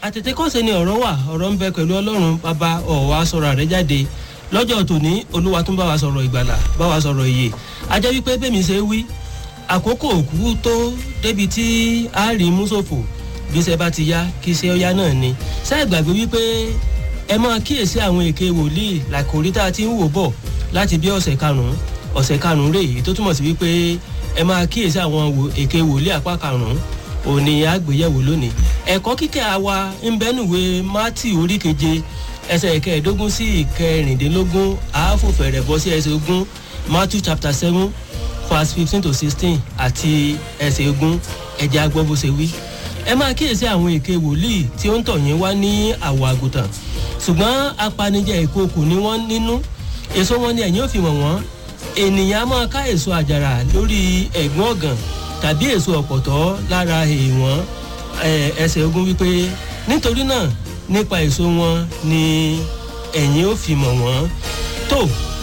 àtètèkọ́sẹ̀ ni ọ̀rọ̀ wà ọ̀rọ̀ ń bẹ pẹ̀lú ọlọ́run bàbá ọ̀wá sọ̀rọ̀ rẹ̀ jáde lọ́jọ́ tòní olúwa tún bá wa sọ̀rọ̀ ìgbàlà bá wa sọ̀rọ̀ ìyè ajẹ́ wípé bẹ́ẹ̀ mi ṣe wí àkókò òkú tó débi tí a rí mùsòfò bí iṣẹ́ bá ti yá kí iṣẹ́ ọ̀yá náà ni ṣé ẹ gbàgbé wípé ẹ máa kíyèsí àwọn èké wòlíì làkòrí tá a ti ń wò bọ̀ láti bí ọ̀sẹ̀ karùn-ún ọ̀sẹ̀ karùn-ún rèé tó túmọ̀ sí wípé ẹ máa kíyèsí àwọn èké wòlíì apá karùn-ún òní àgbéyẹ̀wò lónìí ẹ̀kọ́ kíkẹ́ àwa ń bẹ́nuwé mátì orí keje ẹsẹ̀ ìkẹẹ̀ẹ́dógún sí ìkẹrìndínlógún àáfòfẹ̀rẹ̀ bọ́ sí ẹsẹ̀ ogún matthew chapter seven verse fifteen to sixteen àti ẹsẹ̀ ogún ẹ̀jẹ̀ agbọ́ bó ṣe wí. ẹ máa kíyèsí àwọn èké wòlíì tí ó ń tọ̀ yín wá ní àwọ̀ àgùntàn ṣùgbọ́n apanijẹ ìkookò ni wọ́n nínú èso wọn ni ẹ̀yìn ò fi wọ̀n wọ́n ènìyàn á máa ká èso àjàrà lórí ẹ̀gún ọ̀gàn tàbí èso ọ̀pọ̀tọ́ lára èèwọ̀n ẹsẹ̀ ogun wípé nítorí náà nípa èso wọn ni ẹ̀yin ó fi mọ̀ wọ́n tó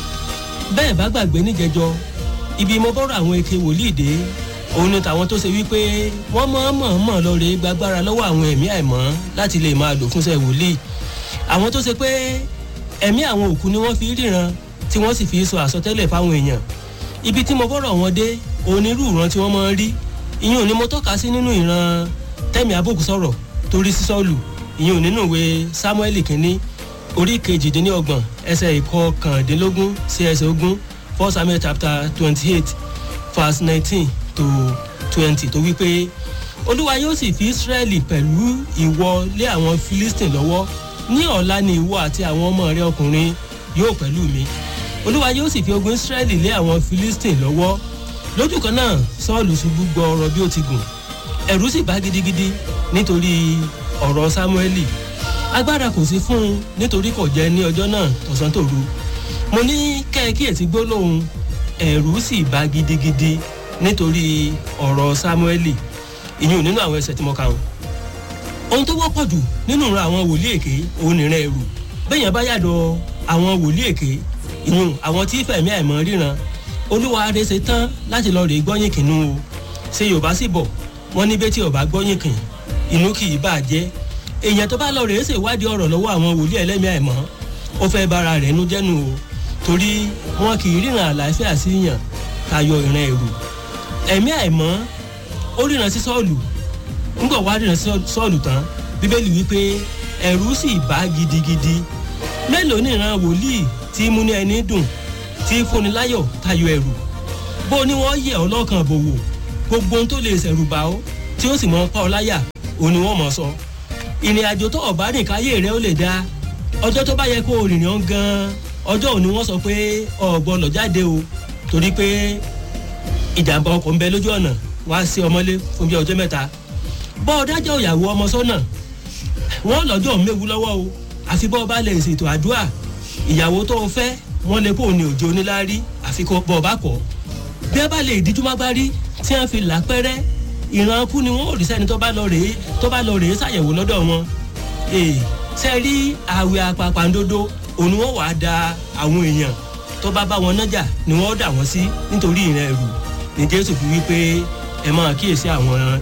bẹ́ẹ̀ bá gbàgbé níjẹjọ ibi mo bọ́rọ̀ àwọn eke wòlíì dé òun ni tàwọn tó ṣe wípé wọ́n mọ̀ọ́mọ̀ lọ́ọ́rẹ́ gbàgbára lọ́wọ́ àwọn ẹ̀mí àìmọ́ láti lè máa lò fúnṣẹ́ wòlíì àwọn tó ṣe pé ẹ̀mí àwọn òkú ni wọ́n fi ríran tí wọ́n sì fi sọ àsọtẹ́lẹ̀ fáwọn èèyàn ibi tí mo bọ́rọ̀ wọn dé onírúurán tí wọ́n máa ń rí ìyẹn ò ní mo tọ́ka sí nínú ìran tẹ́mi abókù sọ̀rọ̀ torí sísọ́ọ̀lù ìyẹn ò nínú ìwé samuel kínní orí kejìdínlọ́gbọ̀n ẹsẹ̀ ìkọkàndínlógún sí ẹsẹ̀ ogún four samuel chapter twenty eight verse nineteen to twenty tó wípé olúwa yóò sì fi israẹli pẹ̀lú ìwọ lé àwọn philistine lọ́wọ́ ní ọ̀la ni ìwọ àti àwọn ọmọ rẹ ọkùnrin yóò pẹ̀lú mi olúwa yóò sì fi ogun israẹli lé àwọn philistine lọ́wọ́ lójú kan náà sọ́ọ̀lù ṣubú gbọ́ ọ̀rọ̀ bí ó ti gùn ẹ̀rú sì bá gidigidi nítorí ọ̀rọ̀ sámúẹ́lì agbára kò sí fún un nítorí kò jẹ́ ní ọjọ́ náà tọ̀sán tòru mo ní kẹ́ẹ̀kí ẹ̀ ti gbólóhùn ẹ̀rú sì bá gidigidi nítorí ọ̀rọ̀ sámúẹ́lì ìyún nínú àwọn ẹsẹ̀ tí mo kà ń. ohun tó wọ́pọ̀ jù nínú ìran àwọn wòlíì èké òun nìran ẹ̀rù bẹ́yẹn bá yàdọ̀ àwọn wòlíì èké ìyún àwọn tí fẹ̀mí àìmọ́ ríran olúwa adé ṣe tán láti lọ rè gbọ́yìn kìnnú o ṣe yorùbá sì bọ̀ wọ́n ní bẹ́ẹ̀ tí ọba gbọ́yìn kìn inú kì í bà jẹ́ èèyàn tó bá lọ rèé ṣèwádìí ọ̀rọ̀ lọ́wọ́ àwọn wòlíì ẹlẹ́mìí àìmọ́ ó fẹ́ bára rẹ̀ nú jẹ́nu o torí wọn kì í ríran àlàáfíà sí yàn tayọ ìran ẹ̀rù ẹ̀mí àìmọ́ ó ríran sí sọ́ọ̀lù ńgbọ̀ wá ríran sí sọ́ọ̀lù tán bíbélì wípé ẹ̀rù sì bá gidigidi mélòó ní ìran wòlíì tí múni ẹni dùn tí fúnni láyọ̀ tayọ ẹ̀rù bó ni wọ́n yẹ ọlọ́kan bòwò gbogbo ohun tó lè ṣẹ̀rù bá ọ tí ó sì mọ pa ọ láyà òun ni wọ́n mọ̀ sọ ìrìn àjò tó ọ̀bá rìn káyé rẹ ó lè dá ọjọ́ tó bá yẹ kó o rìnrìn ọ́n gan-an ọjọ́ òní wọ́n sọ pé ọ̀gbọ́n lọ jáde o torí pé ìjàmbá ọkọ̀ ń bẹ lójú ọ̀nà wá sí ọmọlé fún bí ọjọ́ mẹ́ta bọ́ ọ dájọ́ ìyàwó ọmọ sọ́nà wọ́n lọ́jọ́ méwu lọ́wọ́ o àfi bọ́ ọ bá lè ṣètò àdúrà ìyàwó tó o fẹ́ wọ́n lè kó o ní òjò oníláárí àfi kó bọ́ ọ bá kọ́ bí ẹ bá lè díjú má gbárí tí wọ́n fi là pẹ́rẹ́ ìran kú ni wọ́n ò rí sẹ́ni tó bá lọ rèé tó bá lọ rèé ṣàyẹ̀wò lọ́dọ̀ wọn ee ṣe rí àwẹ̀ apapàǹdodo òun ni wọ́n wàá da àwọn èèyàn tó bá bá wọn nájà ni wọ́n dà wọ́n sí nítorí ìran ẹ̀rù ní jésù fi wí pé ẹ máa kíyèsí àwọn